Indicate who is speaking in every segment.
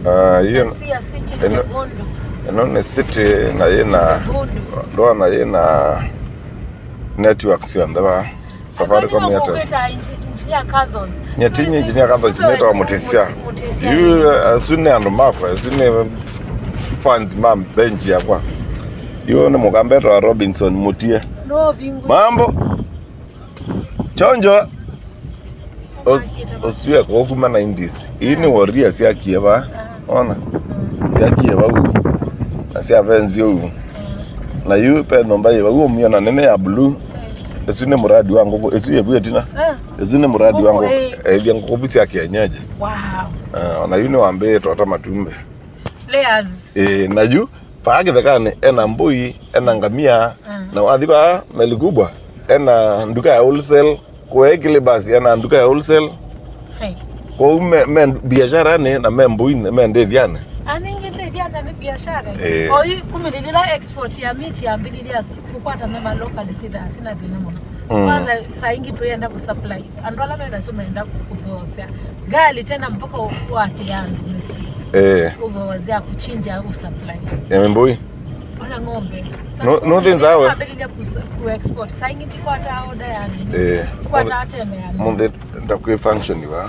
Speaker 1: Ah, hiyo
Speaker 2: si ya city
Speaker 1: Eno-
Speaker 2: ni Bondo
Speaker 1: ino ni city na yina
Speaker 2: Bondo
Speaker 1: ndona yina network sionthe safaricom yete
Speaker 2: yeta engineer Carlos
Speaker 1: nyetinyi engineer katho cinetwa mutisia yu asune andu makwa asune fans ma benchi yakwa yu ni mukambeto wa robinson mutie
Speaker 2: no bingu
Speaker 1: mambo chonjo Os- osue kokuma na indis ii ni woria siakie va ona siakie vau na siavenzi ou na yu pe nomba yiva uo miona nene ya blue esu ni muradi wa ngoko esu yevu etina esu ni muradi wa
Speaker 2: Ngoko,
Speaker 1: ngoko
Speaker 2: eh.
Speaker 1: ethia ngoko bu cia kienyeji
Speaker 2: wow
Speaker 1: Eh, ona yu ni wambitwo ta matumbe
Speaker 2: layers
Speaker 1: Eh, na yu paakithekani ena mbui ena ngamia
Speaker 2: Mm.
Speaker 1: na wathi paa meli kubwa ena nduka ya wholesale kuekili basi ena nduka ya wholesale
Speaker 2: hey
Speaker 1: kou me, me biashara ni na me mbuini me ndithiani
Speaker 2: aningithithiana ni biashara
Speaker 1: Eh.
Speaker 2: oyu kumililila export ya miti yambiriria kukwata mema local sida sina thina muno
Speaker 1: Mm.
Speaker 2: kwanza saa ingi tuyenda kusupply andu ala menda sumaenda kuthosya gali tena mpaka wati andu misi
Speaker 1: eh,
Speaker 2: uvowazia kuchinja usupply
Speaker 1: emi mbui
Speaker 2: ona ng'ombe
Speaker 1: No- no things awe.
Speaker 2: abiliria kuexport saa ingi tikwata oda yani
Speaker 1: eh,
Speaker 2: kwata atene yani
Speaker 1: munthi ndakwi function va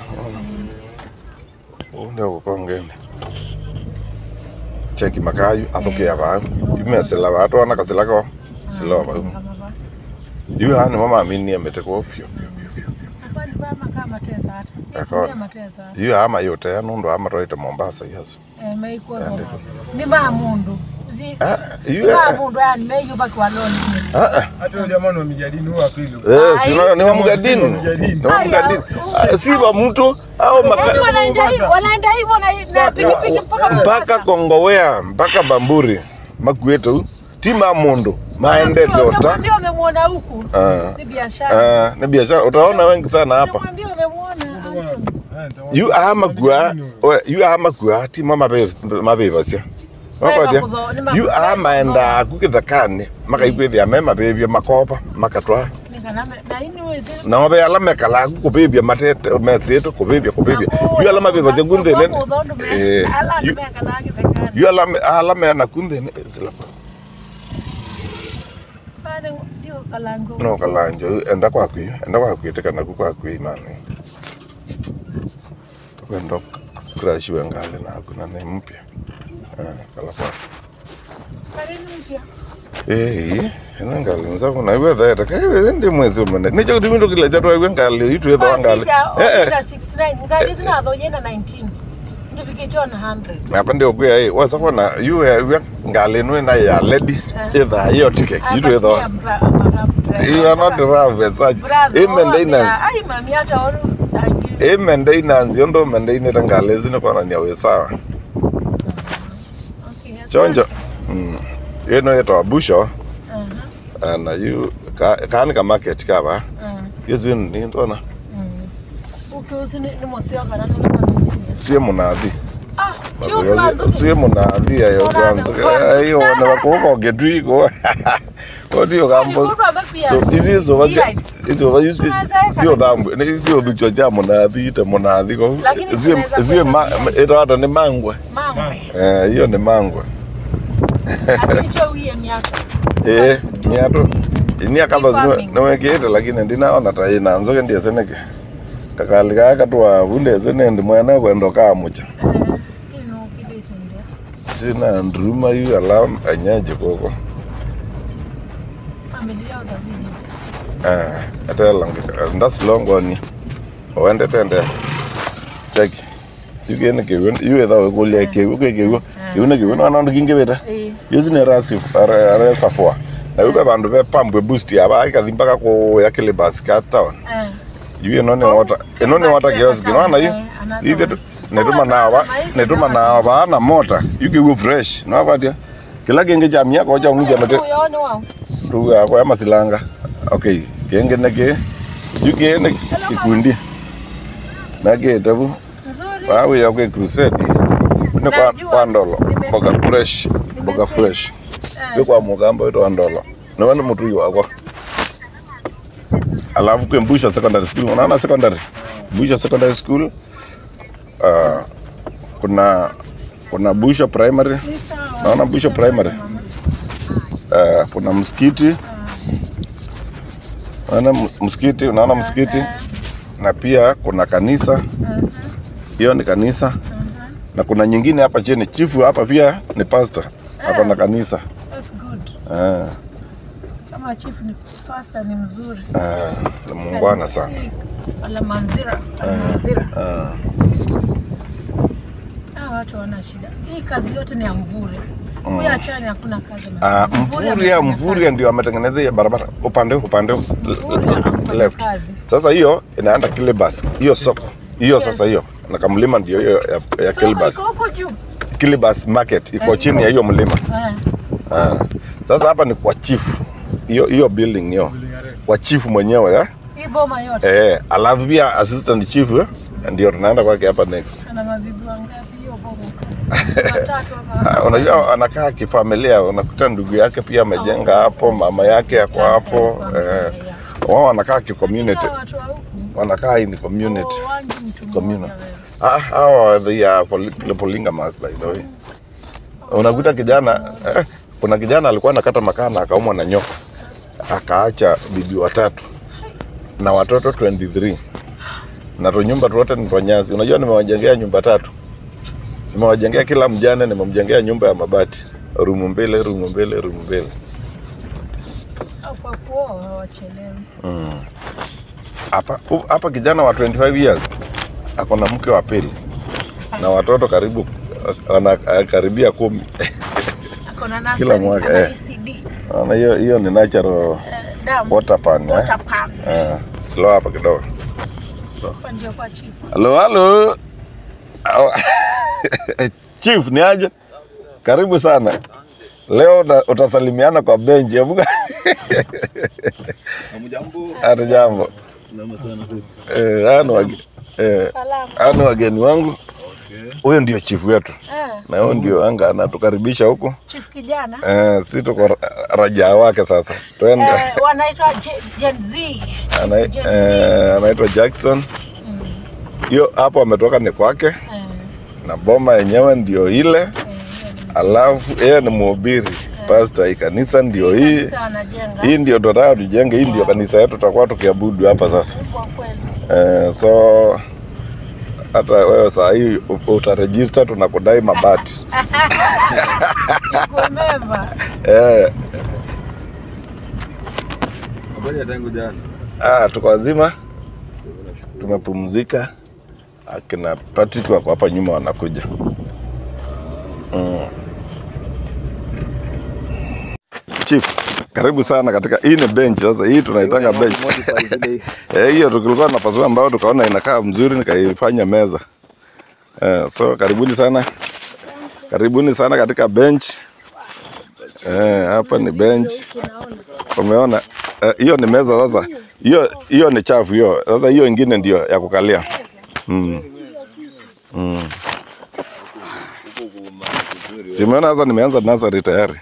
Speaker 1: unde gukongene cheki makayu athukia vau imesila vatwana kasila ko silo vau yu hani mamaminie mite ko pio Akona. yu ama yote nundu amatwaite mombasa yasu
Speaker 2: ni mamundu
Speaker 1: Ah,
Speaker 2: ni
Speaker 1: yu
Speaker 2: mamundu yani meyuvakiwa loni
Speaker 1: ah, ah.
Speaker 3: hata yule jamaa wa mijadini huwa pili
Speaker 1: Eh, sino ni wa mgadini ni wa mgadini Ah, si wa mtu au maka,
Speaker 2: Yani wanaenda hi- wanaenda hivyo na- na pikipiki mpaka
Speaker 1: mpaka
Speaker 2: Mombasa.
Speaker 1: kongowea mpaka bamburi makuetu ti mamundu maendete ota
Speaker 2: Utakwambia umemwona huku
Speaker 1: Ah,
Speaker 2: ni biashara
Speaker 1: ah, ni biashara utaona wengi sana hapa
Speaker 2: Utakwambia umemwona Anton.
Speaker 1: yu amakua yu amakua ti ma mabivasia makwatia yu amaenda kukithakani makaigwithia me mabivia makopa makatwa
Speaker 2: Nikaname- na ini wezi-
Speaker 1: na mabe ala mekalaku kubibia matete mesitu kubibia kubibia yu ala mabivasia kunthini
Speaker 2: Kwa udhondo me-
Speaker 1: eh,
Speaker 2: ala
Speaker 1: yu-
Speaker 2: nimekalagi thekani.
Speaker 1: yu ala me- ala mena kunthini silapa
Speaker 2: Bado ndio kalango.
Speaker 1: no kalanjo enda kwaku enda kwakwite naku kwaku imani kwenda kurashiwe ngale naku na ni mpya Ah, kala kwaku
Speaker 2: Karini mpya.
Speaker 1: Eh, ena ngali nzako na iwe dhaeta ka iwe ndi mwezi umene nicho kuti mindu kila chatu iwe ngali itu yedo
Speaker 2: Ah,
Speaker 1: wangali
Speaker 2: sisi ya-
Speaker 1: eh eh
Speaker 2: okunda 69 ngali zinatho yena 19 ndivikitona 100
Speaker 1: apa ndio kuya eh wasa kona iwe iwe ngali nwe na ya lady
Speaker 2: Ah.
Speaker 1: either hiyo ticket itu yedo
Speaker 2: Apatia mbra- mbra-
Speaker 1: you are not drive such
Speaker 2: Brother,
Speaker 1: e
Speaker 2: oh,
Speaker 1: maintenance
Speaker 2: yeah. Ai, mami acha onu sangi.
Speaker 1: e maintenance yondo maintenance ngali zine kona ni awe sawa
Speaker 2: Okay, asante.
Speaker 1: chonjo mm yeno yeto busho
Speaker 2: Aha,
Speaker 1: na you ka kani ka market kaba
Speaker 2: aha,
Speaker 1: yezu ni ndona
Speaker 2: mm. Ukiusi ni ni museo kana nuna kanisi.
Speaker 1: sie munathi
Speaker 2: Ah, chio kibanzo ki-
Speaker 1: sie munathi ayo kwanza ayo na bakoko getwiko otio kambo
Speaker 2: Mundu amekuya.
Speaker 1: so izi zo vazi
Speaker 2: Beehives.
Speaker 1: izo vazi
Speaker 2: Tunaweza
Speaker 1: sio
Speaker 2: weka
Speaker 1: dhambu ni sio dhucho cha munathi te munathi ko
Speaker 2: Lakini
Speaker 1: sio
Speaker 2: tunaweza
Speaker 1: sio
Speaker 2: kuweka beehives.
Speaker 1: ito hata ni mangwe
Speaker 2: Mamwe.
Speaker 1: eh hiyo ni mangwe
Speaker 2: Lakini cho wiye miaka.
Speaker 1: eh miato ni akatho sino
Speaker 2: farming.
Speaker 1: niwekite lakini ndinaona ta ina nzoke ndiye seneke kakali kaka twa vunde zene ndi mwene kwendo kamucha
Speaker 2: Eh, ino kibeti ndio.
Speaker 1: sina nduruma yu ala anyaje koko
Speaker 2: Familia za video.
Speaker 1: eh atelang ndasilongoni owende tende cheki yugene kewen yu etha wekulia kewu ke kewu kewu ne kewu na ndo kingeweta
Speaker 2: Eh,
Speaker 1: yuzine rasi are safua na yupe bandu be pambwe boost aba ikathi mpaka ku ya kilibas ka town
Speaker 2: eh.
Speaker 1: yu eno ni water eno ni water kiosk no yu
Speaker 2: Eh, another
Speaker 1: ithe
Speaker 2: one.
Speaker 1: netuma nawa netuma nawa ba na mota yuke fresh no kwatia kila kenge cha miaka ocha unija mate
Speaker 2: Siku yone wao.
Speaker 1: ndugu yako ya masilanga okay kenge neke yuke ne kikundi nake tabu
Speaker 2: Nzuri.
Speaker 1: bawe ya kwa crusade ne kwa
Speaker 2: Najua.
Speaker 1: kwa ndolo
Speaker 2: Nimesikia.
Speaker 1: boga fresh boga
Speaker 2: Nimesikia.
Speaker 1: fresh
Speaker 2: Eh,
Speaker 1: be kwa mugamba wetu wa ndolo na wani mtu yu wakwa alafu kwe mbusha secondary school unaona secondary mbusha secondary school uh, kuna kuna Busho Primary,
Speaker 2: Ni sawa.
Speaker 1: Naona Busho Primary. uh, kuna msikiti, unaona m- msikiti, unaona msikiti na pia kuna kanisa,
Speaker 2: Mhm,
Speaker 1: hiyo ni kanisa,
Speaker 2: mhm.
Speaker 1: na kuna nyingine hapa chini, chifu hapa pia ni pastor, ako na kanisa
Speaker 2: That's good.
Speaker 1: uh,
Speaker 2: Kama chief ni pastor ni mzuri.
Speaker 1: uh, muungwana sana
Speaker 2: Wala manzira, wala manzira.
Speaker 1: uh,
Speaker 2: Hawa watu wana shida. Hii kazi yote ni ya Mvure.
Speaker 1: Mm.
Speaker 2: Huyu achani hakuna kazi.
Speaker 1: uh,
Speaker 2: amefanya.
Speaker 1: Mvuria,
Speaker 2: amefanya
Speaker 1: Mvuria ndio ametengeneza hiyo barabara upande huu, upande huu,
Speaker 2: kazi.
Speaker 1: l-
Speaker 2: Mvure
Speaker 1: l-
Speaker 2: anafanya
Speaker 1: left.
Speaker 2: kazi.
Speaker 1: Sasa hiyo inaenda Kilibas, hiyo soko hiyo sasa hiyo na kamlima ndio hiyo ya, ya
Speaker 2: Soko
Speaker 1: Kilibas.
Speaker 2: iko huko juu.
Speaker 1: Kilibas market iko chini ya hiyo mlima.
Speaker 2: Eh.
Speaker 1: Ah. Sasa hapa ni kwa chief. Hiyo hiyo building hiyo. Kwa chief mwenyewe eh?
Speaker 2: Hii boma yote.
Speaker 1: Eh, alafu pia assistant chief eh? ndio tunaenda kwake hapa next.
Speaker 2: Ana mabibi wangapi hiyo boma? Watatu
Speaker 1: Ah,
Speaker 2: hapa.
Speaker 1: Unajua anakaa kifamilia, unakuta ndugu yake pia amejenga hapo, mama yake yako hapo eh, wao wanakaa kicommunity,
Speaker 2: Hawa watu wa huku.
Speaker 1: wanakaa in community.
Speaker 2: Oh, wangi mtu
Speaker 1: Communal.
Speaker 2: mmoja wewe.
Speaker 1: Ah, hawa they are poly- polygamous by the way. Unakuta kijana eh, kuna kijana alikuwa anakata makaa na akaumwa na nyoka, akaacha bibi watatu na watoto 23 na tunyumba tuote ni twanyazi. Unajua, nimewajengea nyumba tatu, nimewajengea kila mjane, nimemjengea nyumba ya mabati, rumu mbili, rumu mbili, rumu mbili.
Speaker 2: Au kwa kuoa hawachelewi.
Speaker 1: Mm. Hapa hu- hapa kijana wa 25 years ako na mke wa pili na watoto karibu wana karibia kumi.
Speaker 2: Ako na
Speaker 1: Kila
Speaker 2: nursery,
Speaker 1: mwaka,
Speaker 2: ana
Speaker 1: eh.
Speaker 2: ECD.
Speaker 1: Naona hiyo hiyo ni natural
Speaker 2: Eh, damu.
Speaker 1: water pan eh.
Speaker 2: Water pump.
Speaker 1: Eh, slow hapa kidogo. Slow.
Speaker 2: Hapa ndio kwa chief.
Speaker 1: Halo halo. Au- Chief ni aje? Karibu sana. Leo uta- utasalimiana kwa benchi. Hebu
Speaker 4: Hamjambo.
Speaker 1: hata jambo.
Speaker 4: Salama sana.
Speaker 1: Eh, hao ni wage- eh,
Speaker 2: Salama.
Speaker 1: hao ni wageni wangu.
Speaker 4: Okay.
Speaker 1: Huyo ndio chief wetu.
Speaker 2: Eh,
Speaker 1: Na huyo ndio anga anatukaribisha huku.
Speaker 2: chief kijana.
Speaker 1: Eh, si tuko ra- rajaa wake sasa. Twende.
Speaker 2: Eh, wanaitwa Gen- Gen Z.
Speaker 1: Ana-
Speaker 2: Gen Z.
Speaker 1: eh, anaitwa Jackson.
Speaker 2: Mm,
Speaker 1: Hiyo hapo ametoka ni kwake
Speaker 2: eh,
Speaker 1: na boma yenyewe ndio ile,
Speaker 2: eh,
Speaker 1: alafu yeye ni mhubiri pastor. Hii kanisa ndio hii,
Speaker 2: kanisa wanajenga.
Speaker 1: hii ndio tunataka tujenge. Hii ndio kanisa yetu, tutakuwa tukiabudu hapa sasa.
Speaker 2: Kwa kweli.
Speaker 1: Eh, so hata wewe saa hii u- utarejista, tunakudai mabati
Speaker 2: Iko member.
Speaker 1: eh,
Speaker 4: Habari ya tangu jana.
Speaker 1: ah, tuko wazima, tumepumzika. Akina Patrick wako hapa nyuma wanakuja. Mm. Chief, karibu sana katika hii ni bench sasa. Hii tunaitanga bench.
Speaker 4: Modify zile.
Speaker 1: Eh, hiyo tulikuwa tunapasua ambao tukaona inakaa mzuri nikaifanya meza. Eh, so karibuni sana. Karibuni sana katika bench. Eh, hapa ni bench.
Speaker 2: Unaona.
Speaker 1: Umeona? Eh, hiyo ni meza sasa. Hiyo hiyo ni chafu hiyo. Sasa hiyo ingine ndio ya kukalia. Mm. Mm. Simeona sasa nimeanza nursery tayari.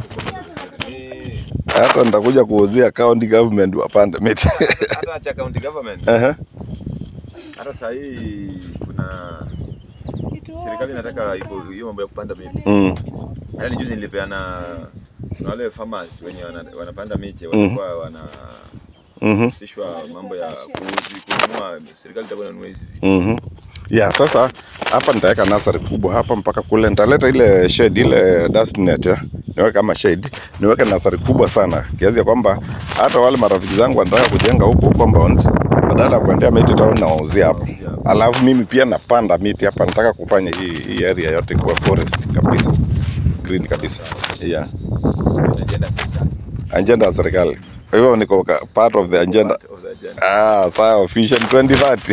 Speaker 1: Hata nitakuja kuuzia county government wapande miti.
Speaker 4: Hata cha county government.
Speaker 1: Ehe.
Speaker 4: Hata saa hii kuna serikali inataka iko hiyo mambo ya kupanda miti.
Speaker 1: Mm.
Speaker 4: Yaani juzi nilipeana na wale farmers wenye wana, wanapanda miti watakuwa wanahusishwa
Speaker 1: Mhm.
Speaker 4: mambo ya kuuzi kununua, serikali itakuwa inanunua hizi vitu.
Speaker 1: Mhm. Ya, sasa hapa nitaweka nasari kubwa hapa mpaka kule. Nitaleta ile shade ile dust net ya. Niweke kama shade, niweke nasari kubwa sana kiasi ya kwamba hata wale marafiki zangu wanataka kujenga huko compound, badala ya kuendea miti town na wauzia hapo. Alafu mimi pia napanda miti hapa, nataka kufanya hii, hii area yote kuwa forest kabisa, green kabisa. Yeah.
Speaker 4: Agenda ya serikali.
Speaker 1: Agenda ya serikali. Kwa hivyo niko ka- part of the agenda.
Speaker 4: Part of the agenda.
Speaker 1: Ah, sawa, Vision 2030.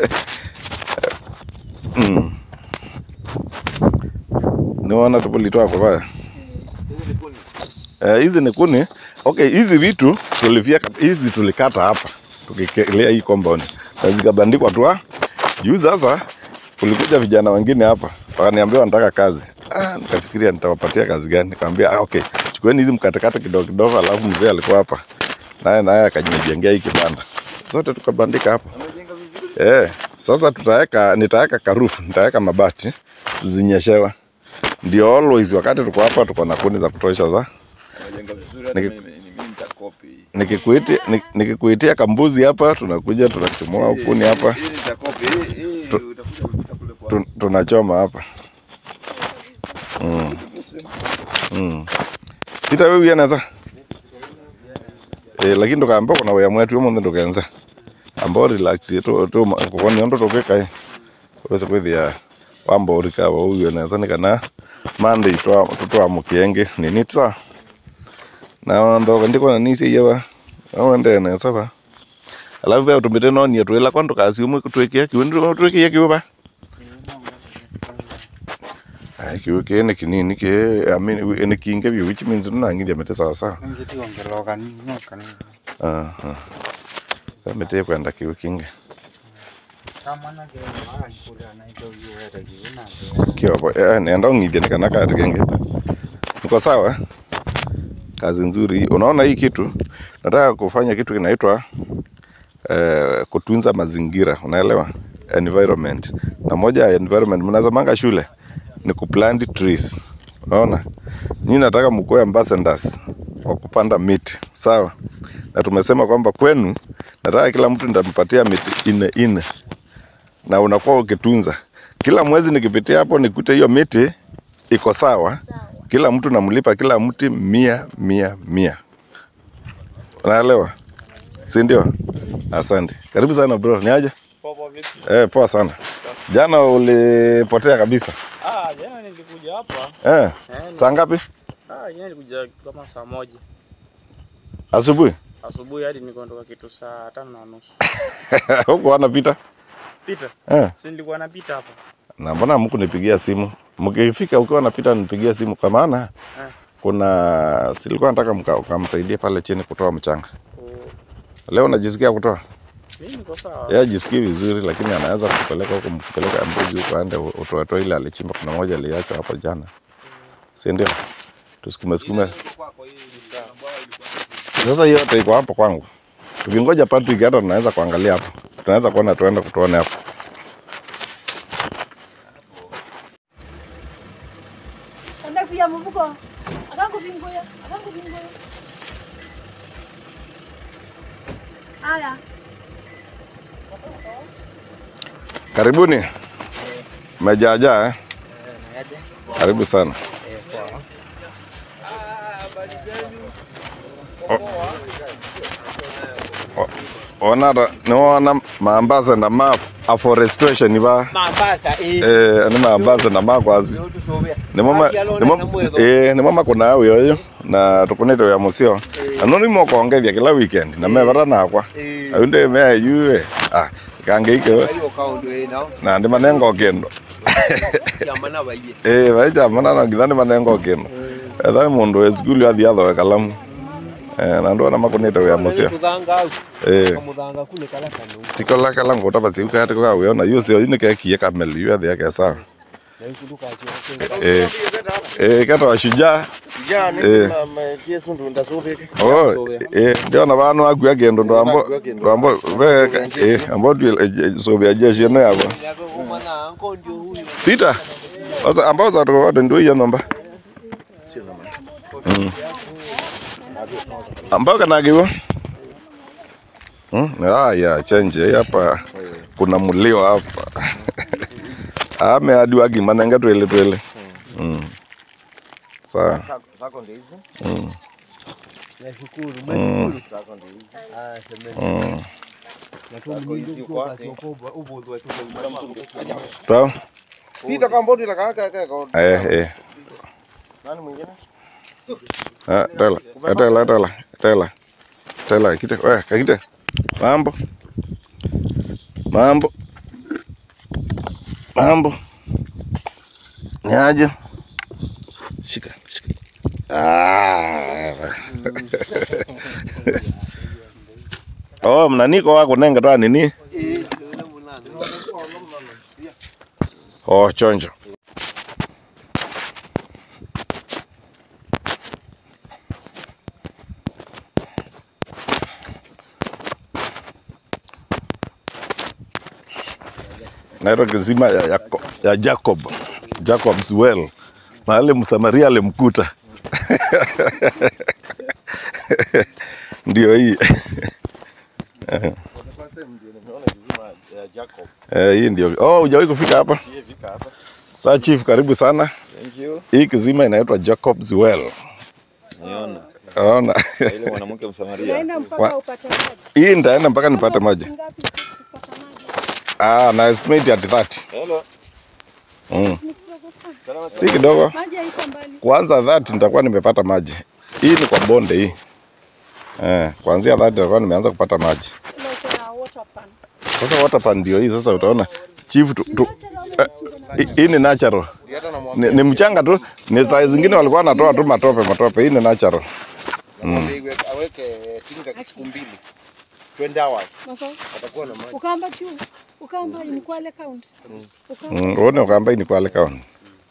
Speaker 1: mm. Niona tupulitoa kwa baya. Eh, hizi ni kuni. Okay, hizi vitu tulivyeka hizi tulikata hapa tukikelea hii compound na zikabandikwa tu. ah. Juu sasa kulikuja vijana wengine hapa wakaniambia wanataka kazi. Ah, nikafikiria nitawapatia kazi gani? Nikamwambia ah, okay, chukueni hizi mkatekate kidogo kidogo, alafu mzee alikuwa hapa naye naye akajijengea hii kibanda, zote tukabandika hapa.
Speaker 4: Amejenga vizuri.
Speaker 1: Eh, sasa tutaweka nitaweka karufu, nitaweka mabati zinyeshewa. ndio always wakati tuko hapa tuko na kuni za kutosha za
Speaker 4: Wajenga vizuri hata
Speaker 1: Niki-
Speaker 4: mimi mimi nitakopi.
Speaker 1: nikikuitia ni- nikikuitia kambuzi hapa tunakuja tunachomoa kuni hapa
Speaker 4: Hii nitakopi. Hii hii utakuja kupita kule kwa.
Speaker 1: tu- tunachoma hapa mm. Mm. Peter wewe uyaneza eh lakini tukaamba kuna waya mwetu yomo ndukenza ambao relax tu tu kokoni ndo tokeka wese kwithia wamba urika wa uyo neza ni kana mande twa tutwa mukienge ni nitsa na ndo ndiko na nisi yewa awende neza ba alafu bia utumite no ni twela kwa ndo kazi umwe kutwekia kiwendo twekia kiwa Ai kiwe kene kinini ke I mean ene kinge bi which means nunangithia mete sawa sawa aha mete kwenda kiwe kinge kiopo eh, nenda ung'ithie ni kana kati kenge niko sawa kazi nzuri unaona hii kitu nataka kufanya kitu kinaitwa eh, kutunza mazingira unaelewa environment na moja ya environment mnazamanga shule ni kuplant trees unaona nyinyi nataka mkuwe ambassadors wa kupanda miti sawa na tumesema kwamba kwenu nataka kila mtu nitampatia miti ine ine na unakuwa ukitunza kila mwezi nikipitia hapo nikute hiyo miti iko sawa kila mtu namlipa kila mti mia mia mia unaelewa si ndio asante karibu sana bro ni aje
Speaker 5: Popo vipi?
Speaker 1: eh, poa sana jana ulipotea kabisa
Speaker 5: Ah, jana nilikuja hapa.
Speaker 1: eh, saa ngapi
Speaker 5: Ah, jana nilikuja kama saa moja
Speaker 1: asubuhi
Speaker 5: asubuhi hadi nikaondoka kitu saa tano na nusu.
Speaker 1: huku wanapita
Speaker 5: Pita,
Speaker 1: eh.
Speaker 5: si nilikuwa napita hapa.
Speaker 1: na mbona mkunipigia simu mkifika ukiwa napita nipigia simu kwa maana
Speaker 5: Eh.
Speaker 1: kuna silikuwa nataka mka- ukamsaidia pale chini kutoa mchanga
Speaker 5: Oh,
Speaker 1: leo najisikia kutoa
Speaker 5: Mimi niko sawa.
Speaker 1: yeye ajisikii vizuri lakini anaweza kupeleka huko mkipeleka mbuzi huko aende utoetoe ile alichimba kuna moja aliachwa hapo jana si ndio tusukume sukume sasa hiyo yote iko hapo kwangu tukingoja Patrick hata tunaweza kuangalia hapo tunaweza kuona tuende kutuone hapo
Speaker 2: Anakuya mubuko. Akakubingoya. Akakubingoya. Haya.
Speaker 1: karibuni mejaajaa eh? karibu sana O- o- onata niwona maambasada ma afforestation ba
Speaker 6: mambasa
Speaker 1: eh, ni maambasada makwazi nimoma eh, nimoma kuna wiyoyo na tukunite wia musio ano nimokongethia kila weekend na mevara nakwa aunde mea yue ah kangeike na ndi manengo kendo eh vaichamana na ngithani manengo kendo ethani mundu we skulu athi athoe kalamu eh na ndona makunite wia musio eh
Speaker 6: kamuthanga kune kala kanu
Speaker 1: tikola kala ngota basi ukati kwa wiona yusio yune kekie kameli yu athi yake sawa
Speaker 6: na ikunduka chio
Speaker 1: eh eh kato washujaa Eh. Oh, eh, ndiona vanu akua kindu ndwambo ndwambo veka eh ambo tu sobia jeshi no yabo
Speaker 6: yako kumana anko ndio huyu
Speaker 1: Peter sasa ambao za tu watu ndio hiyo namba Mm. ambao kana giwo Hmm? Ah, ya change hapa kuna mulio hapa ame hadi wagi manenga twele twele mm. sawa mm.
Speaker 6: nashukuru
Speaker 1: Mm.
Speaker 6: ah semeni
Speaker 1: mm.
Speaker 6: na tu mlindu kwa kwa ubodwa tu
Speaker 1: Twao?
Speaker 3: Pita kwa mbodi la kaka kaka.
Speaker 1: Eh, eh.
Speaker 3: Nani mwingine?
Speaker 1: Ah, tela. Eh, tela, tela. Tela. Tela, kite. Wewe, kakite. Mambo. Mambo. Mambo. Niaje? Shika, shika. Ah. Oh, mnaniko wako nenga twa nini? Oh, chonjo. naitwa kisima ya, ya, ya Jacob Jacob's well mahali msamaria alimkuta ndio hii
Speaker 3: The first time ndio nimeona kizima ya Jacob.
Speaker 1: eh, hii ndio oh hujawahi kufika hapa
Speaker 3: Sijafika hapa.
Speaker 1: saa chief karibu sana
Speaker 4: Thank you.
Speaker 1: hii kizima inaitwa Jacob's Well
Speaker 4: Niona.
Speaker 1: naona
Speaker 4: Ile mwanamke Msamaria.
Speaker 2: Naenda
Speaker 1: Wa-
Speaker 2: mpaka upate maji.
Speaker 1: hii nitaenda mpaka nipate maji
Speaker 2: Ngapi kupata maji?
Speaker 1: ah na estimate at 30
Speaker 4: Hello.
Speaker 1: mm.
Speaker 2: Ni kidogo sana.
Speaker 4: Salama
Speaker 1: si kidogo
Speaker 2: Maji haiko mbali.
Speaker 1: kwanza 30 nitakuwa nimepata maji hii ni kwa bonde hii eh, kuanzia 30 nitakuwa nimeanza kupata maji
Speaker 2: Like a water pan.
Speaker 1: sasa water pan ndio hii sasa utaona chief tu, tu, eh, hii- hii ni natural
Speaker 3: Ndio hata namwambia.
Speaker 1: ni, ni mchanga tu ni saa zingine walikuwa wanatoa tu matope matope hii ni natural
Speaker 3: Namwambia iwe- aweke tinga siku mbili. 20 hours.
Speaker 2: Sasa
Speaker 3: Atakuwa na maji.
Speaker 2: ukamba juu. Ukamba ni Kwale County. Ukamba
Speaker 1: mm, uone ukamba hii ni Kwale County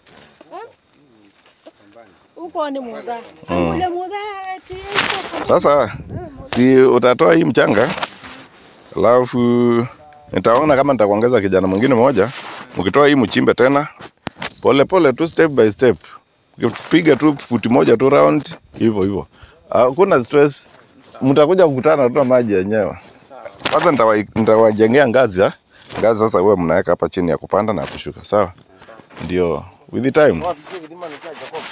Speaker 2: huko ni mudha. Ule mudha eti iko
Speaker 1: Sasa si utatoa hii mchanga, alafu nitaona kama nitakuongeza kijana mwingine mmoja, mkitoa hii mchimbe tena pole pole tu, step by step, piga tu futi moja tu round hivyo hivyo, hakuna stress. Mtakuja kukutana tu na maji yenyewe. Kwanza nitawa- nitawajengea ngazi ha? ngazi. Sasa huwe mnaweka hapa chini ya kupanda na kushuka, sawa? Ndio with the time
Speaker 3: Wapikie kizima ni cha Jacob.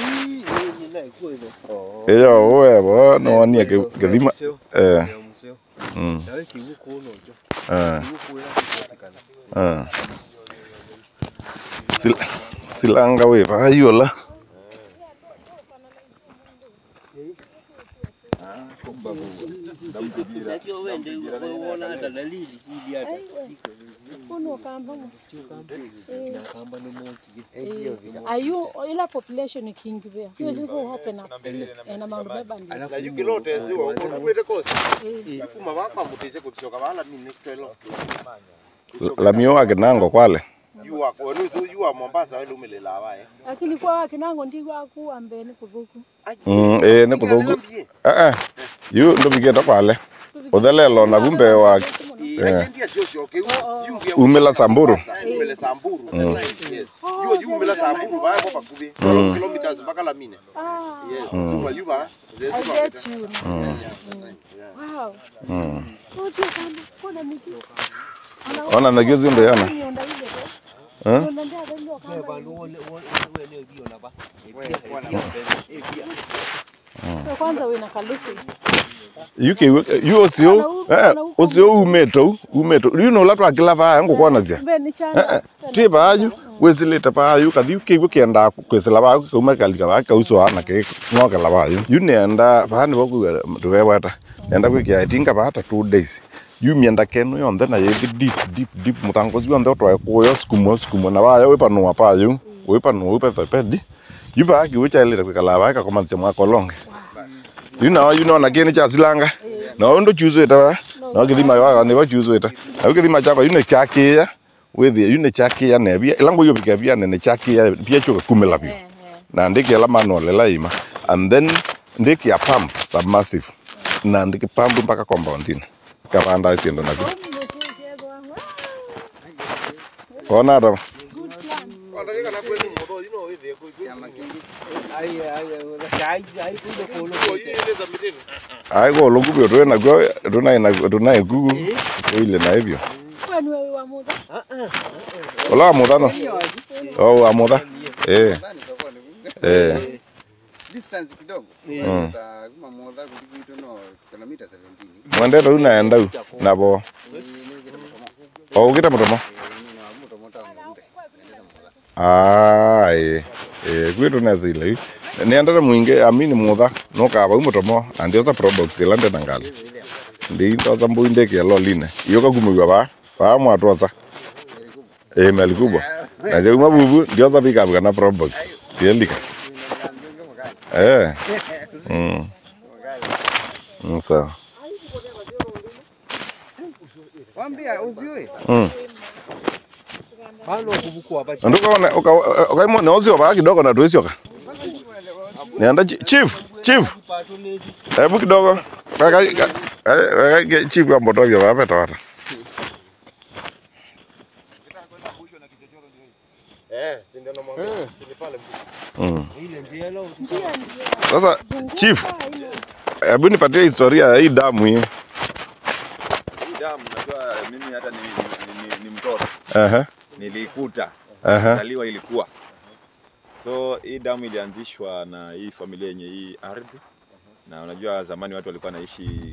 Speaker 1: iyo uwe bono wonie kithima eh mm eh eh Sil- silanga we vayola
Speaker 2: Kono ukamba. Ayu ila population ikiingia. Hiyo ziko open up. Eh, na maundu beba ndio.
Speaker 3: Na yukilote ziwa uko kumete kosi.
Speaker 2: Eh.
Speaker 3: Yakuma baba muteze kuchoka bala mimi 12.
Speaker 1: lamio wake nango kwale
Speaker 3: Yua kwa nusu yua Mombasa wewe umelela abaye.
Speaker 2: Lakini kwa wakinango ndigwa akuwa mbene kuthuku.
Speaker 1: mm eh ne kuthuku eh eh yu ndo bigenda kwale uthelelo na kumbe wa
Speaker 3: Ajendia sio sio ke yungia.
Speaker 1: umela samburu
Speaker 3: Umele Samburu. Yes. Yua yu umela Samburu baya kwa pakubi. 12 kilometers mpaka Lamine.
Speaker 2: Ah,
Speaker 3: Yes. Yua yuba.
Speaker 2: I
Speaker 3: Zetu
Speaker 2: get you. Wow.
Speaker 1: mm
Speaker 2: Oje kama kuna miki.
Speaker 1: ona nagizi ndo yana
Speaker 2: Nionda ile tu.
Speaker 1: eh
Speaker 2: Nionda ndio ndio kama. Kwa kwanza wewe na kalusi.
Speaker 1: yuke yu osio eh osio umeto umeto you know latwa kila pa ngukona zia
Speaker 2: Mbe ni chana.
Speaker 1: ti payu wesilite payu kathi kiigu kienda kwisila payu kauma kalika pa kauso ana ke ngokela payu yu nenda pani boku tuweweta nenda kwikia itinga pata two days yu mienda kenu yonthe na yethi deep deep deep mutango yonthe utwae kuyo skumo skumo na payo wipanua payu wipanua wipethepedi yu pa kiwichailite kwikala pa kakomanisya mwakolonge yu nao yu nona kini cha silanga no ndo chuzwite wa no kithima yo ni bo chuzwite na kithima chako yu ne chakia withie yu ne chakia ne bia ilango yo bika bia ne ne chakia bia chuka kumela bia na ndiki ala manual la ima and then ndiki ya pump submersive na ndiki pump mpaka compound ina kapanda isiendo na bia kona ata
Speaker 3: Ndakika na kweli mbodo you know withe ku. Kwa hiyo ile za mitini.
Speaker 1: ai go longu bio twe na go tuna na tuna gugu ile na hivyo
Speaker 2: Kwani wewe wa muda?
Speaker 1: ola mudano oh amudha eh eh
Speaker 6: distance kidogo
Speaker 1: Mm.
Speaker 6: lazima modha kuliko no kilomita 17
Speaker 1: mwendete u naenda u nabo o ugite mutomo ai eh gwitu neza ile yu niendete mwingi amini mutha nukava u mutomo andiosa products ila ndena ngali ndi ndosa mbui ndiki elo line iyo kakumiwa ba ba mwatosa eh mali kubwa na je uma bubu ndiosa pika kana products siendika eh mm Mm, sawa
Speaker 6: wambia uziwe
Speaker 1: mm
Speaker 5: Bano kubukua hapa.
Speaker 1: ndukone ukaimo neozio baa kidogo na tuisioka nienda chi- chief chief hebu kidogo weka weka- weka chief ambotovyo vapetawata
Speaker 3: Eh, si ndio namwambia. Ni pale.
Speaker 1: Mm.
Speaker 5: Ile njia lo.
Speaker 2: Njia ndio.
Speaker 1: Sasa
Speaker 2: Zunguka
Speaker 1: chief,
Speaker 2: ile.
Speaker 1: hebu nipatie historia ya hii damu hii.
Speaker 4: Hii damu najua mimi hata ni, ni, ni, ni mtoto
Speaker 1: Ehe,
Speaker 4: nilikuta
Speaker 1: ehe.
Speaker 4: zaliwa ilikuwa so hii damu ilianzishwa na hii familia yenye hii ardhi na unajua zamani watu walikuwa naishi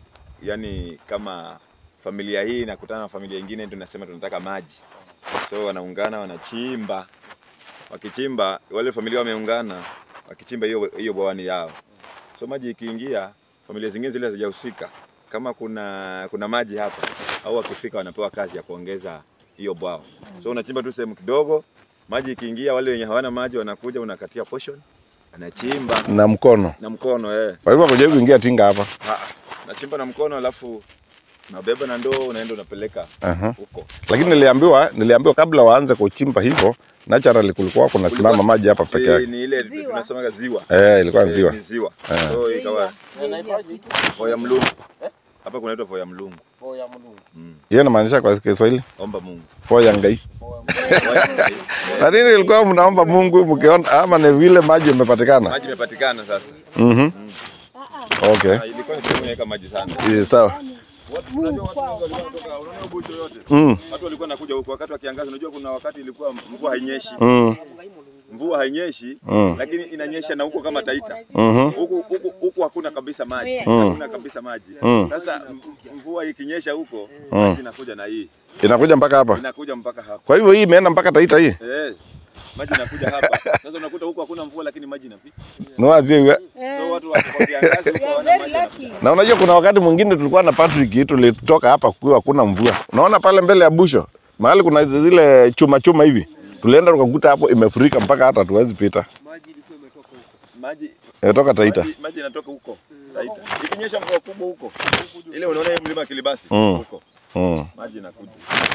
Speaker 4: yani kama familia hii inakutana na familia ingine tunasema tunataka maji so wanaungana wanachimba wakichimba wale familia wameungana wakichimba hiyo hiyo bwawani yao so maji ikiingia familia zingine zile hazijahusika kama kuna kuna maji hapa au wakifika wanapewa kazi ya kuongeza hiyo bwawa so unachimba tu sehemu kidogo maji ikiingia wale wenye hawana maji wanakuja unakatia portion anachimba
Speaker 1: Na mkono.
Speaker 4: na mkono eh
Speaker 1: Kwa hivyo kuja kuingia tinga hapa.
Speaker 4: Ah, nachimba na mkono alafu unabeba na ndoo unaenda unapeleka
Speaker 1: Aha.
Speaker 4: huko
Speaker 1: Lakini niliambiwa niliambiwa kabla waanze kuchimba hivyo naturally kulikuwa kuna simama maji hapa peke
Speaker 4: Si,
Speaker 1: yake.
Speaker 4: ni ile
Speaker 2: Ziwa.
Speaker 4: tunasemaga ziwa
Speaker 1: Eh, ilikuwa
Speaker 4: Eh,
Speaker 1: ziwa.
Speaker 4: ni ziwa
Speaker 1: Eh.
Speaker 4: so ikawa
Speaker 2: Ziwa.
Speaker 4: voya mlungu hapa kunaitwa voya mlungu
Speaker 3: Oh, ya Mungu.
Speaker 4: mm.
Speaker 1: Hiyo inamaanisha kwa Kiswahili
Speaker 4: omba Mungu
Speaker 1: poya ngai.
Speaker 4: Voya ngai. Eh,
Speaker 1: Lakini ilikuwa mnaomba Mungu mkiona ama ni vile maji imepatikana.
Speaker 4: maji imepatikana sasa
Speaker 1: Mhm. Okay.
Speaker 4: Ah, ilikuwa ni sehemu inaweka maji sana
Speaker 1: Eh, sawa.
Speaker 2: Mungu kwao.
Speaker 4: unaona bucho yote
Speaker 1: Mm.
Speaker 4: watu walikuwa nakuja huko wakati wa kiangazi unajua kuna wakati ilikuwa mvua hainyeshi
Speaker 1: Mm.
Speaker 4: mvua hainyeshi
Speaker 1: Mm.
Speaker 4: lakini inanyesha na huko kama Taita
Speaker 1: Mhm.
Speaker 4: huku huku huku hakuna kabisa maji
Speaker 1: Mm.
Speaker 4: hakuna kabisa maji
Speaker 1: Mm.
Speaker 4: sasa m- mvua ikinyesha huko
Speaker 1: Mm.
Speaker 4: maji inakuja na hii
Speaker 1: Inakuja mpaka hapa.
Speaker 4: inakuja mpaka hapa
Speaker 1: Kwa hivyo hii imeenda mpaka Taita hii.
Speaker 4: eh maji inakuja hapa sasa unakuta huko hakuna mvua lakini maji inapita
Speaker 1: Noazie iwe.
Speaker 4: so watu wa kwa kiangazi huko
Speaker 2: You are
Speaker 4: hawana
Speaker 2: very
Speaker 4: maji
Speaker 2: lucky.
Speaker 4: yanapita.
Speaker 1: Na unajua kuna wakati mwingine tulikuwa na Patrick tulitoka hapa kukiwa hakuna mvua. Unaona pale mbele ya busho mahali kuna zile chuma chuma hivi. Tulienda tukakuta hapo imefurika mpaka hata tuwezi pita.
Speaker 5: Maji ilikuwa imetoka huko.
Speaker 4: maji
Speaker 1: Imetoka Taita.
Speaker 4: maji, maji inatoka huko Taita ikinyesha mvua kubwa huko ile unaona hiyo mlima Kilibasi
Speaker 1: Mm.
Speaker 4: huko
Speaker 1: Mm.
Speaker 4: maji inakuja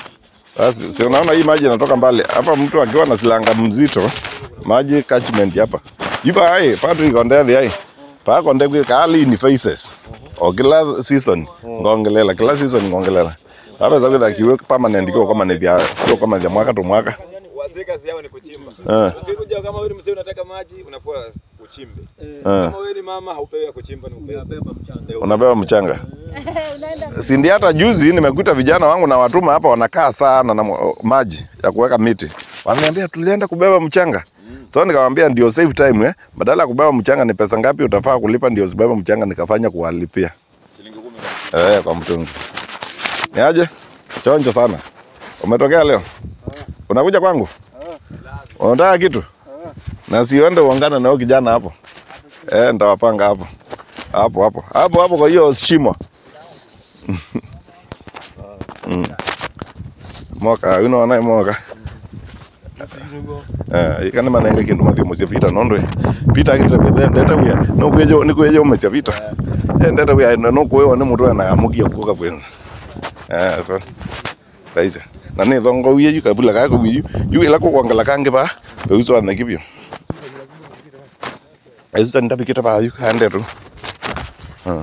Speaker 1: Basi si unaona hii maji inatoka mbali. Hapa mtu akiwa na silanga mzito, maji catchment hapa. Iba ai Patrick ondethi ai. Pa konde kwe kali ni faces. O kila season ngongelela, kila season ngongelela. Hapa za kwenda kiwe permanent kwa kama ni vya kwa kama vya mwaka to mwaka.
Speaker 4: wazee kazi yao ni kuchimba
Speaker 1: Eh.
Speaker 4: ukikuja kama wewe ni mzee unataka maji unapewa uchimbe
Speaker 1: Eh.
Speaker 4: kama wewe ni mama haupewi ya kuchimba ni upewe
Speaker 5: Beba mchanga.
Speaker 1: Unabeba mchanga.
Speaker 2: Unaenda
Speaker 1: Si ndio hata juzi nimekuta vijana wangu na watuma hapa wanakaa sana na mo- maji ya kuweka miti. Wananiambia tulienda kubeba mchanga. So nikamwambia ndio save time eh. Badala ya kubeba mchanga ni pesa ngapi utafaa kulipa ndio usibebe mchanga nikafanya kuwalipia.
Speaker 4: shilingi kumi na
Speaker 1: Eh, kwa mtungi. Ni aje? Chonjo sana. Umetokea leo? Unakuja kwangu? Unataka kitu? Na siende uongane na huyo kijana hapo. Eh, nitawapanga hapo. Hapo hapo. Hapo hapo kwa hiyo shimo. Mm. Moka, uno wana moka. Eh, ikani manenge kindu mathi musia pita nondo. Pita akita kwethe ndeta wia. No kwejo ni kwejo musia pita. Eh, ndeta wia no kwejo ni mutu na amukia kuka kwenza. Eh, so. Kaisa. Na ni thongo wia yu kabula ka ko yu. Yu ila ko kwangala kange ba. Uzo ane kibyo. Ezo ndabikita ba yu kande tu. Ah.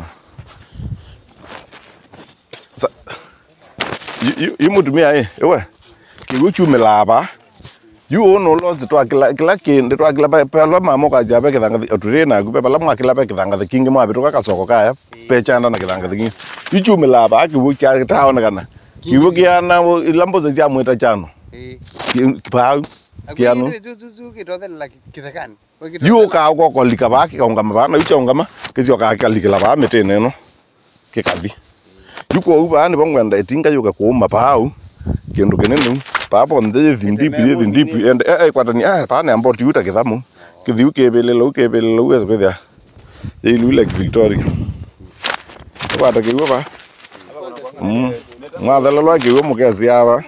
Speaker 1: Sa yu yu mutumia eh ewe kiguchumila aba yu ono lozi twa kila kila kindi twa kila pa pa mama ka jabe kithanga oture na ku pa lamwa kila pa kithanga kingi mwa bitu ka soko kaya pechanda na kithanga kingi ichumila aba kibu kya taona kana kibu kiana ilambo za cia mwita chano
Speaker 3: Eh.
Speaker 1: pa kiano
Speaker 3: Zuzuzu kitothe kithekani.
Speaker 1: yu ka ko kolika ba ki ongama ba na ucha ongama kisio ka kalika ba mitene no kikathi yuko uba ni bongwenda itinga yuka kuuma pau kindu kinene papo ndhe thindipi ye thindipi and eh eh kwatani ah pa ne amboti uta kithamu kithiu kebelelo ukebelelo uweza kwithia ye ilu like Victoria kwata kiwa ba mm mwathelo lwa kiwa mukesi aba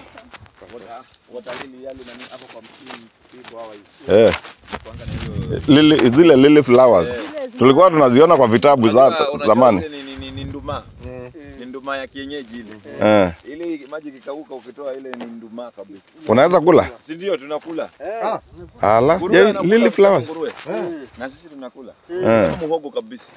Speaker 1: eh lili zile lily flowers tulikuwa tunaziona kwa vitabu za
Speaker 4: Unajua- unajua
Speaker 1: zamani
Speaker 4: ile ni, ni, ni nduma ni nduma ya kienyeji ile
Speaker 1: eh
Speaker 4: ile maji kikauka ukitoa ile ni nduma kabisa
Speaker 1: unaweza kula
Speaker 4: si ndio tunakula
Speaker 1: ala
Speaker 4: Nguruwe
Speaker 1: sija
Speaker 4: anakula
Speaker 1: lily flowers
Speaker 4: nguruwe. na sisi tunakula
Speaker 1: eh
Speaker 4: Kama muhogo kabisa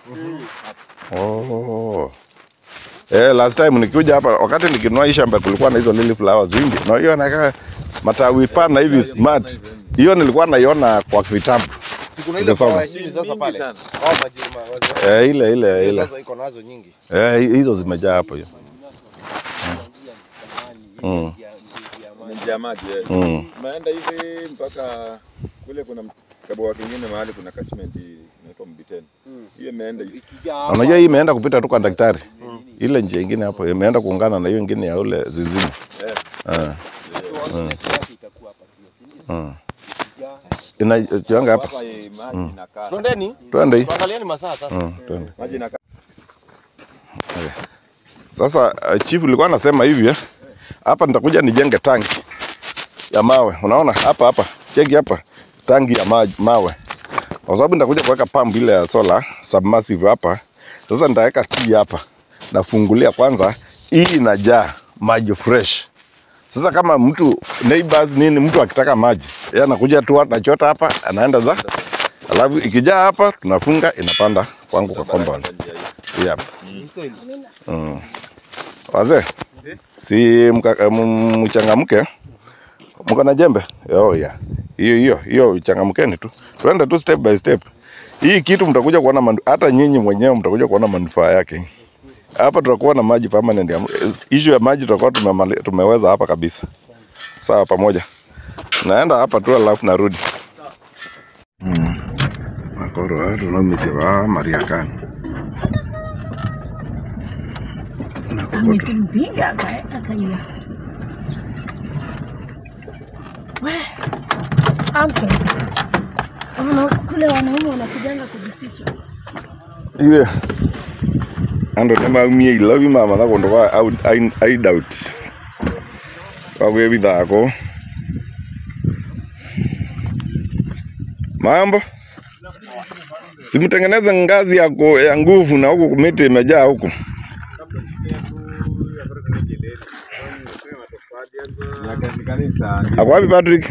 Speaker 1: Oh. Eh, last time nikikuja hapa wakati nikinunua hii shamba kulikuwa na hizo lily flowers wingi. Na hiyo nakaa matawi pana hivi smart. Hiyo nilikuwa naiona kwa vitabu.
Speaker 3: Si kuna ile
Speaker 1: Ukisoma.
Speaker 3: pawa ya chini sasa
Speaker 4: Mingi
Speaker 3: pale.
Speaker 4: sana.
Speaker 3: Oh, majirima wazo.
Speaker 1: Eh, ile ile ile.
Speaker 3: Sasa iko nazo nyingi.
Speaker 1: Eh, hizo zimejaa hapo hiyo. Mm.
Speaker 4: Imejaa maji eh.
Speaker 1: Mm.
Speaker 4: Unaenda hivi mpaka kule kuna kaboa kingine mahali kuna catchment inaitwa Mbiteni. Hiyo imeenda hivi.
Speaker 1: Unajua hii imeenda kupita tu kwa daktari. Ile njia ingine hapo imeenda kuungana na hiyo ingine ya ule zizini.
Speaker 4: Eh.
Speaker 1: Ah. Mm. Ina tuanga hapa.
Speaker 4: Hapa hii maji inakaa.
Speaker 3: Twendeni.
Speaker 1: Twende hii.
Speaker 3: Tuangalieni masaa sasa.
Speaker 1: Mm, twende.
Speaker 4: Maji inakaa.
Speaker 1: Sasa uh, chief ulikuwa anasema hivi eh. Hapa nitakuja nijenge tanki ya mawe. Unaona hapa hapa. Cheki hapa. Tanki ya maji, mawe. Kwa sababu nitakuja kuweka pump ile ya solar submersive hapa. Sasa nitaweka tii hapa. Nafungulia kwanza hii inajaa maji fresh. Sasa kama mtu neighbors nini mtu akitaka maji, yeye anakuja tu anachota hapa, anaenda za. Alafu ikijaa hapa tunafunga inapanda kwangu kwa compound. Yeah. Mm. Wazee, si mka- m- mchangamke, mko na jembe? Oh, yeah. Hiyo hiyo hiyo, changamkeni tu, tuende tu step by step. Hii kitu mtakuja kuona manu- hata nyinyi mwenyewe mtakuja kuona manufaa yake. Hapa tutakuwa na maji permanent. ya- Issue ya maji tutakuwa tumemali- tumeweza hapa kabisa. Sawa, pamoja. Naenda hapa tu alafu narudi. Mm. Makoro watu na misiba Mariakani.
Speaker 2: Ametimpiga akaeka kaia. We, Anton, Wana- kule wanaume wanakujanga kujificha.
Speaker 1: iwe ando nemaumie ilobi mama na kundu kwa out- I, I doubt kwagwe bithako mambo simtengeneze ngazi ya, ku, ya nguvu na huku miti imejaa huku
Speaker 4: Kanisa.
Speaker 1: akwapi Patrick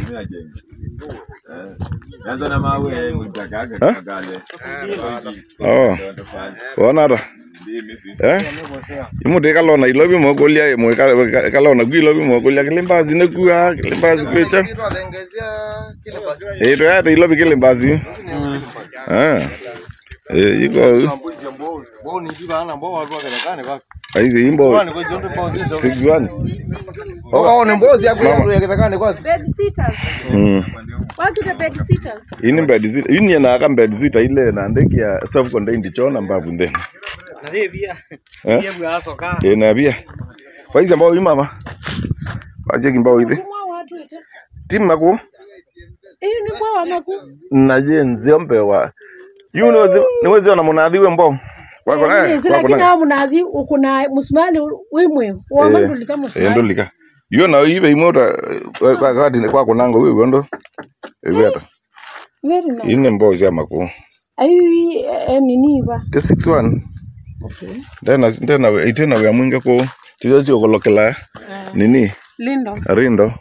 Speaker 4: Yanza na mawe mtakaga
Speaker 1: Eh?
Speaker 4: kagale.
Speaker 1: oh wona ta eh imuti kalona ilobi mokolia imwe ka- kalona gwi ilobi mokolia kilimbazi nekua kilimbazi kwecha
Speaker 3: Kitu ataongezea kile basi.
Speaker 1: Eh, toyata ilobi kilimbazi ah eh iko
Speaker 3: Mbuzi ya mbao. Mbao ni kiba ana mbao watu wakakane kwa.
Speaker 1: aizi imbo
Speaker 3: Kwani kwa zote mbao hizo.
Speaker 1: 61
Speaker 3: Wakaone mbozi ya kwa mtu yakakane kwa.
Speaker 2: Bed sitters.
Speaker 1: mm
Speaker 2: Watu the bed sitters.
Speaker 1: ini bed zita ini na aka bed zita ile na ndeki ya self contained chona mbabu ndeni eh eh na bia kwa hizo mbao mama waje kimbao hivi
Speaker 2: Kumwa watu ite.
Speaker 1: timu nako
Speaker 2: Hiyo ni kwa maku.
Speaker 1: naje nziombe wa yu niwezi niwezi ona munathiwe mbao kwako na
Speaker 2: Yes,
Speaker 1: kwako
Speaker 2: lakini
Speaker 1: na
Speaker 2: hao mnathi ukuna musumali wimwe. Wa mandu lika
Speaker 1: eh
Speaker 2: musumali.
Speaker 1: ndolika yo na ibe imota kwa kati kwako nango wewe ndo wewe hata
Speaker 2: Very nice.
Speaker 1: ine mbao cia mako
Speaker 2: Ayu eh, nini ba.
Speaker 1: te 61
Speaker 2: Okay.
Speaker 1: ndena ndena itena ya mwinga ko tizo sio kolokela nini
Speaker 2: Lindo.
Speaker 1: rindo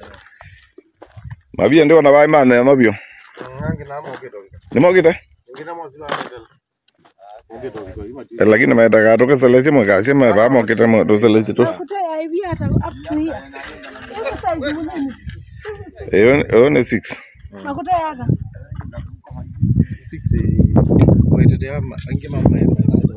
Speaker 1: mabia ndio na bai mane mabio
Speaker 3: Ngangi na mo kidogo.
Speaker 1: nimogite
Speaker 3: Ngina mo siba ndela. Ngito kwa ima ti.
Speaker 1: Eh, lakini maitaka toke selesi mwakasi ma ba mokite mo to selesi to
Speaker 2: Nakuta ya ibi hata up to here. Hiyo size munene.
Speaker 1: eyo eyo ne 6
Speaker 2: Nakuta ya hata.
Speaker 3: 6 Wait te ama ange mama ya.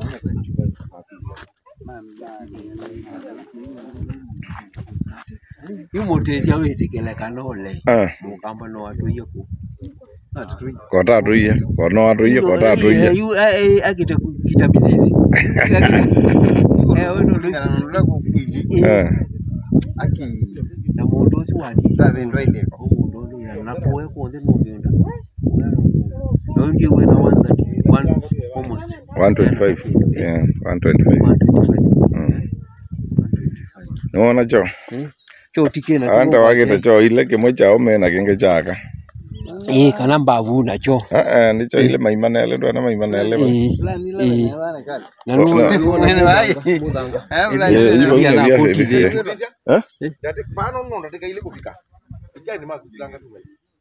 Speaker 6: imutethia witikilekana ule
Speaker 1: ah
Speaker 6: mukamba no watuie ku
Speaker 1: kota tuiye kono atuiye kota tuiye
Speaker 6: Yu- a- a- akite ku- kita mizizi Eh, we no lu-
Speaker 3: Nganunula ku kwili.
Speaker 1: eh
Speaker 3: Aki.
Speaker 6: na mundu ucio wachica
Speaker 3: Sabe ndo ile.
Speaker 6: mundu ucio na nakuwe kunthe nungiunda nongi wina 130 one almost
Speaker 1: 125 yeah 125
Speaker 6: 125
Speaker 1: mm niwona cho
Speaker 6: cho tikina
Speaker 1: anda wagite cho ile kimwe chao mena kinge chaka
Speaker 6: eh kana mbavu nacho
Speaker 1: ah ah nicho ile maimanele ndo na maimanele ba
Speaker 6: eh
Speaker 3: Lani
Speaker 6: Eh.
Speaker 3: lani bana kali.
Speaker 6: na nu
Speaker 3: Nene vai. Eh
Speaker 1: Eh, hivyo
Speaker 6: Ya
Speaker 1: hivyo
Speaker 6: la
Speaker 1: vya
Speaker 6: koti
Speaker 1: hivi
Speaker 6: de.
Speaker 1: eh
Speaker 3: Dati pano no ndateka ile kupika. Ija ni makusilanga tu.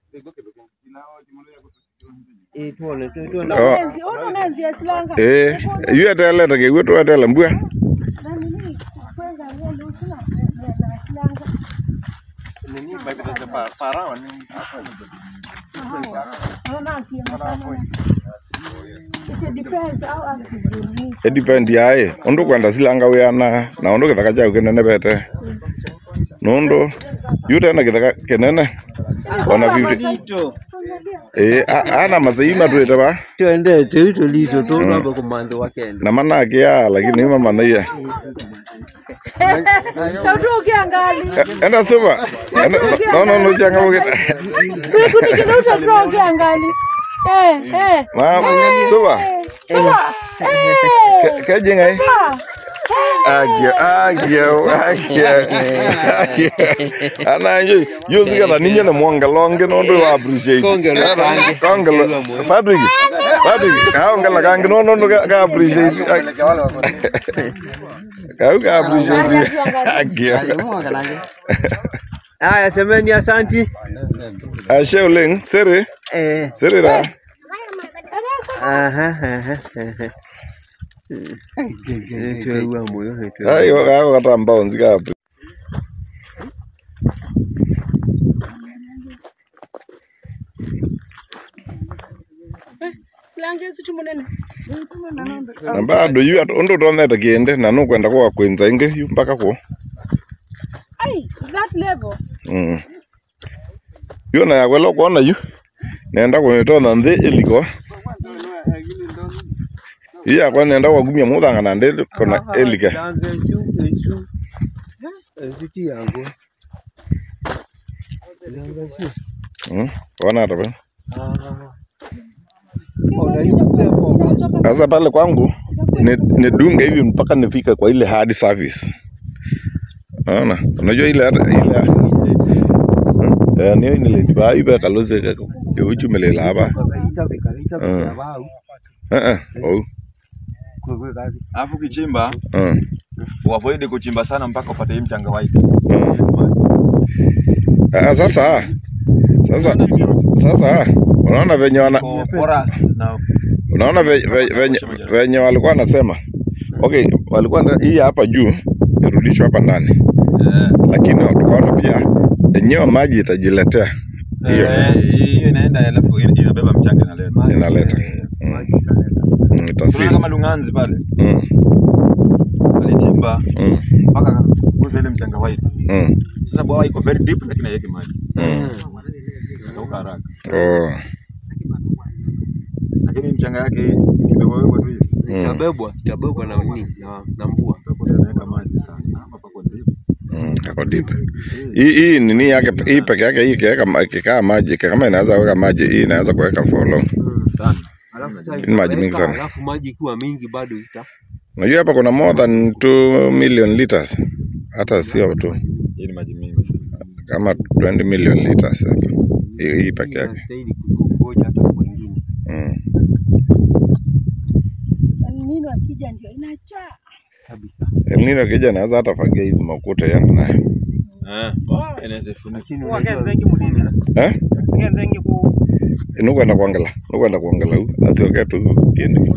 Speaker 6: eh tuone tu- tuone
Speaker 1: Oh.
Speaker 2: Nenzi, ono nenzi ya silanga.
Speaker 1: eh yu atele ta kewe to atele mbua
Speaker 2: Na nini? Kwenza ngende usina ya silanga.
Speaker 3: Nini mbaki tase pa parawa ni.
Speaker 2: Aha.
Speaker 1: edepend yaye undu kwenda silanga wiana na undu githaka chau kinene bete nundu yu tena githaka kinene ona beauty eh a- ana masai matwite ba
Speaker 6: twendete ito lito tũramba kũmantha wa kenda
Speaker 1: na manake ya lakini ima manaia
Speaker 2: Tautu ukiangali.
Speaker 1: enda suba enda no no no janga bukita
Speaker 2: Kunikina utatu ukiangali. Eh, eh.
Speaker 1: ma suba
Speaker 2: Sawa. Eh.
Speaker 1: kajinga eh agia agia agia ana yo yo siga da ninyo ne mwanga longe no ndo appreciate
Speaker 6: Kongelo kange.
Speaker 1: kongelo Patrick Patrick ka ongela kange no no ka ka appreciate ka ka appreciate agia
Speaker 6: aya semeni asanti
Speaker 1: ashe uleng sere
Speaker 6: eh
Speaker 1: sere ra
Speaker 6: aha aha aha tweua moyo
Speaker 1: ai ka ka tamba onzi ka
Speaker 2: Silange situ munene.
Speaker 1: na bado yu ndo tonete kinde na no kwenda kwa kwenza inge yu mpaka ko
Speaker 2: Ai, that level.
Speaker 1: Mm. Yo na yakwela kuona yu nenda kunitona nthi iliko ii yakwa nenda kwagumia muthanga na ndi kona ilike
Speaker 6: Langa esu esu esu ti yangu langa esu
Speaker 1: Mm, wana tape
Speaker 6: ah ona yuko hapo
Speaker 1: sasa pale kwangu ni- nidunge hivi mpaka nifike kwa ile hard service naona unajua ile hata- ile Hmm? eh niyo nilitiba ibe kalose yuchumelela hapa
Speaker 6: kakaita bekaita
Speaker 1: Mm.
Speaker 6: bekabau
Speaker 1: eh eh oh
Speaker 6: kwewe kazi
Speaker 4: Alafu ukichimba
Speaker 1: mm.
Speaker 4: uavoid kuchimba sana mpaka upate hii mchanga white.
Speaker 1: Ah, sasa sasa sasa unaona venye wana
Speaker 4: Kwa porous na
Speaker 1: unaona ve- ve- venye venye walikuwa wanasema okay walikuwa na- hii hapa juu irudishwe hapa ndani
Speaker 4: eh,
Speaker 1: lakini tukaona pia enyewe maji itajiletea hiyo
Speaker 4: eh, hiyo inaenda alafu ina- inabeba mchanga inaleta.
Speaker 1: inaleta
Speaker 6: maji italeta
Speaker 1: Mm,
Speaker 4: Unaona
Speaker 1: itasili
Speaker 4: kama Lunganzi pale
Speaker 1: Mm,
Speaker 4: alichimba
Speaker 1: mm,
Speaker 4: mpaka kuza ile mchanga white.
Speaker 1: mm,
Speaker 4: Sasa bwawa iko very deep lakini haiweki maji.
Speaker 1: mm.
Speaker 4: Inakauka haraka.
Speaker 1: Oh,
Speaker 4: Lakini mchanga yake hii kidogo wewe tu hivi.
Speaker 1: Mm.
Speaker 6: itabebwa itabebwa na nini na, na mvua
Speaker 4: Utakuwa inaweka maji sana. Hapa pako deep.
Speaker 1: mm, kako deep. Hii hii nini yake hii peke yake hii ikiweka ma- ikikaa maji kama inaweza weka maji hii inaweza kuweka for long.
Speaker 4: Sana.
Speaker 6: alafu sasa
Speaker 1: Ni maji mingi
Speaker 6: itaweka,
Speaker 1: sana.
Speaker 6: alafu maji ikiwa mingi bado ita
Speaker 1: Unajua hapa kuna more than 2 million liters. Hata sio tu
Speaker 4: Hii ni maji mingi sana.
Speaker 1: kama 20 million liters hapa. Hii hii peke yake.
Speaker 6: inastahili kungoja hata kwingine
Speaker 1: Mm.
Speaker 2: Nini akija ndio inajaa.
Speaker 6: kabisa
Speaker 1: El Nino kija naweza hata fagia hizi makuta yani nayo.
Speaker 4: Eh. Inaweza funika.
Speaker 6: lakini
Speaker 5: Huwa
Speaker 6: unajua
Speaker 5: kenze kimulila.
Speaker 1: Eh?
Speaker 5: Kenze ngiku
Speaker 1: Nukwenda kuangala. Nukwenda kuangala u. Asioke tu kiendi.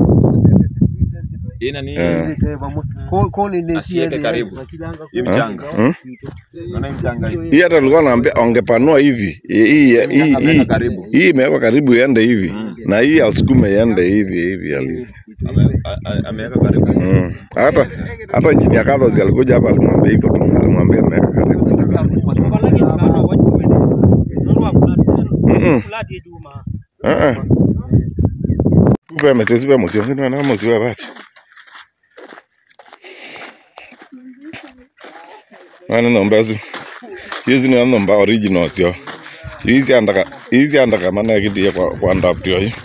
Speaker 4: Ina ni
Speaker 1: Eh.
Speaker 6: Ko- ko ni nesi
Speaker 4: Asiweke
Speaker 6: yele,
Speaker 4: karibu.
Speaker 6: wasilanga
Speaker 4: hii
Speaker 6: ku-
Speaker 4: mchanga.
Speaker 1: Hmm?
Speaker 4: Unaona hii mchanga hii.
Speaker 1: Hii hata nilikuwa naambia ongepanua hivi. Hii hii hii
Speaker 4: Ameweka
Speaker 1: hii,
Speaker 4: karibu.
Speaker 1: hii imewekwa karibu iende hivi.
Speaker 4: Mm.
Speaker 1: Na hii asukume iende hivi hivi halisi.
Speaker 4: Ame- a- a- Ameweka karibu.
Speaker 1: Mm. Hata hata injinia Carlos alikuja hapa alimwambia hivyo tu. Alimwambia ameweka karibu.
Speaker 5: Tukalagi tukano wajume. Nunua
Speaker 1: Mm.
Speaker 5: fulati juma.
Speaker 1: Ah ah. Upe metesi pe musio. Ndio na musio bati. Wana nomba zu. Hizi ni nomba original sio. Hizi andaka hizi andaka maana kitie kwa kwa ndaptio hii.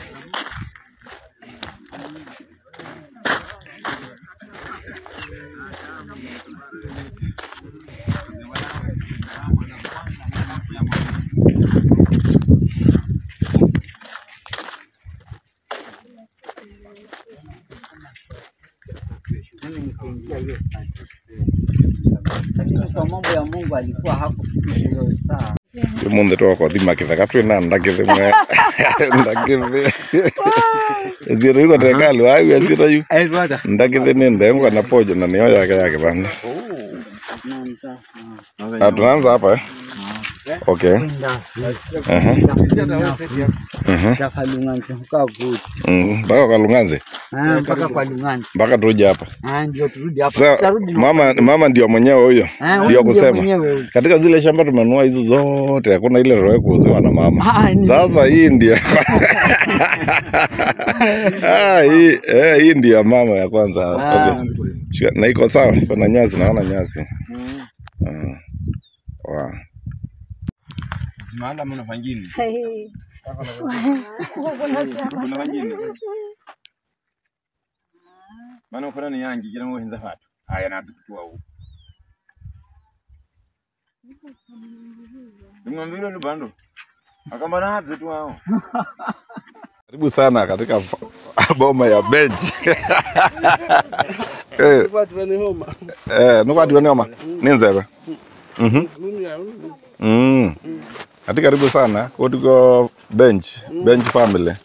Speaker 7: lakini kwa mambo ya Mungu alikuwa hakufikisha hiyo saa.
Speaker 1: Munde to ko thima kithaka twina ndakithi mwe. Ndakithi. Zero iko tekalu ayu azira yu.
Speaker 6: Eh, brother.
Speaker 1: Ndakithi ni ndengo na pojo na niyo yake yake bana.
Speaker 7: Tunaanza
Speaker 1: Ah, tunaanza hapa eh. okay
Speaker 7: kwenda
Speaker 1: Aha. Mhm.
Speaker 7: mpaka Lunganzi hukaa good
Speaker 1: Mm, mpaka kwa Lunganze
Speaker 7: Ah, mpaka kwa Lunganzi
Speaker 1: mpaka tuje hapa
Speaker 7: Ah, ndio turudi hapa
Speaker 1: Sa,
Speaker 7: tutarudi
Speaker 1: mama mama ndio mwenyewe huyo
Speaker 7: Ah, huyu
Speaker 1: ndio
Speaker 7: ndio
Speaker 1: kusema
Speaker 7: mwenyewe huyu.
Speaker 1: katika zile shamba tumenunua hizo zote hakuna ile roho kuuziwa na mama
Speaker 7: Ah, ni-
Speaker 1: sasa hii ndio ah, hii, eh, hii ndio ya mama ya kwanza
Speaker 7: Ah.
Speaker 1: okay. Shika- na iko sawa iko na nyasi naona nyasi Ah. Wow.
Speaker 4: Maana mnafanya nini? Mnafanya nini? Maana ukona ni yangi kila mmoja henza watu. Haya na tukutua huko. Nimwambie ndo bando. Akamba na hazi tu hao.
Speaker 1: karibu sana katika fa- boma ya bench eh, eh, nukwatiwa nioma ninzeve Mhm. Mm. ati karibu sana kutiko bench bench family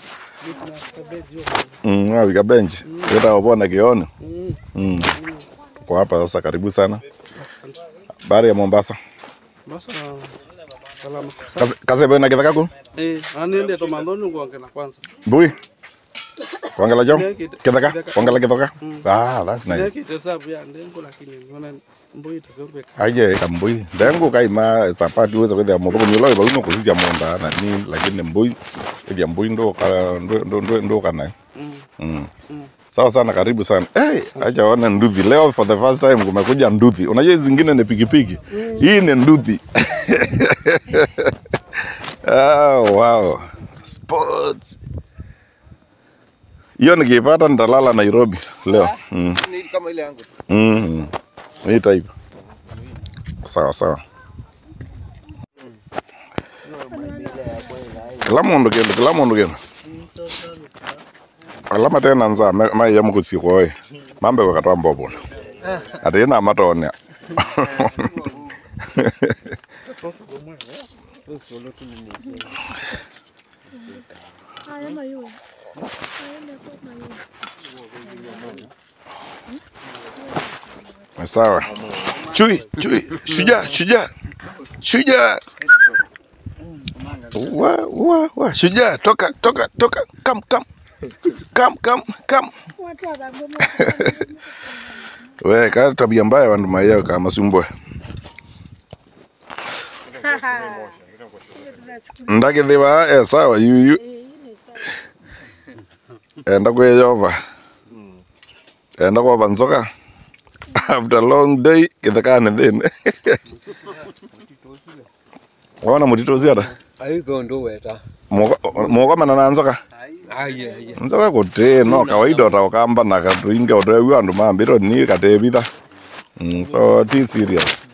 Speaker 1: mm, wawika bench itawapona kioni mm. kwa hapa sasa karibu sana bari ya mombasa
Speaker 5: Basa salama.
Speaker 1: Kase- kasebe na kithaka ku
Speaker 5: Eh, aniende to mandoni ngwange na kwanza.
Speaker 1: mbui kwangela jom
Speaker 5: Nekite-
Speaker 1: kithaka
Speaker 5: kithaka.
Speaker 1: kwangela kithoka
Speaker 5: Mm.
Speaker 1: ah that's nice
Speaker 5: Nekite sabu ya ndengo lakini ngona mboi tasorbe.
Speaker 1: aje kambui ndengu kaima sapati uweza kwethia muthoko nyula iba uno kusicia munda na ni lakini mbui ithia mbui ndo ka ndo ndo ndo, ndo kana
Speaker 5: Mm.
Speaker 1: mm.
Speaker 5: Mm.
Speaker 1: sawa sana karibu sana hey, acha one nduthi leo for the first time kumekuja nduthi unajua hizi zingine ni pikipiki hii ni nduthi oh, wow sports hiyo nikipata nitalala Nairobi leo mm.
Speaker 3: Ni kama ile yangu.
Speaker 1: Mm. Hii type. Sawa sawa. Kila mundu kindu, kila mundu kindu. Alama tena nza mai ya mukutsi kwoe. Mambe wakatwa mbobo. Ati ina matone. Sawa. Chui, chui, shujaa, shujaa. Shujaa. Wa, wa, wa, shujaa, toka, toka, toka. Come, come. Come, come, come. We, kaa tabia mbaya wandu mayao kama sumbwe. Ndakithiwa eh sawa yuyu. Enda kweyova. Enda kwa nzoka. After a long day kithekane thini. Wona mutito ucio ata?
Speaker 6: Aigo ndo weta.
Speaker 1: Mukomana na nzoka?
Speaker 6: Aye aye.
Speaker 1: nzoka kuti no kawaida utaukamba na katuinge utwewi andu mambiro ni katevitha mm, so ti serious